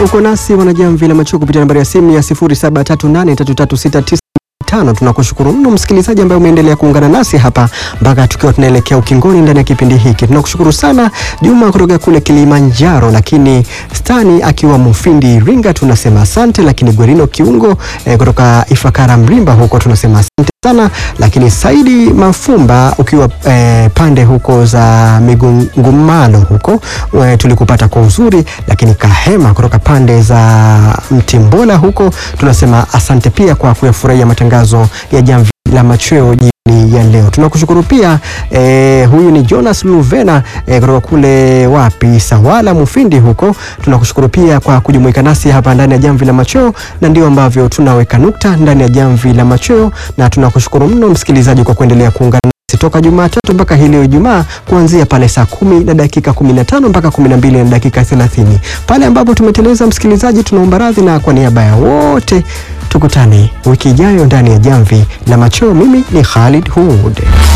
Uko nasi wanajamvi la macho kupitia nambari ya simu ya 07383369 tano. Tunakushukuru mno msikilizaji ambaye umeendelea kuungana nasi hapa mpaka tukiwa tunaelekea ukingoni ndani ya kipindi hiki. Tunakushukuru sana Juma kutoka kule Kilimanjaro, lakini Stani akiwa Mufindi Iringa tunasema asante, lakini Gwerino Kiungo eh, kutoka Ifakara Mlimba huko tunasema asante sana, lakini Saidi Mafumba ukiwa eh, pande huko za Migungumano huko eh, tulikupata kwa uzuri, lakini Kahema kutoka pande za Mtimbola huko tunasema asante pia kwa kuyafurahia matangazo ya Jamvi la Machweo jioni ya leo. Tunakushukuru pia eh, huyu ni Jonas Luvena eh, kutoka kule wapi Sawala Mufindi huko. Tunakushukuru pia kwa kujumuika nasi hapa ndani ya Jamvi la Machweo, na ndio ambavyo tunaweka nukta ndani ya Jamvi la Machweo, na tunakushukuru mno msikilizaji kwa kuendelea kuungana nasi toka Jumatatu mpaka hii leo Ijumaa, kuanzia pale saa kumi na dakika 15 mpaka 12 na dakika 30. Pale ambapo tumeteleza, msikilizaji, tunaomba radhi, na kwa niaba ya wote tukutane wiki ijayo ndani ya Jamvi la Machweo. Mimi ni Khalid Hud.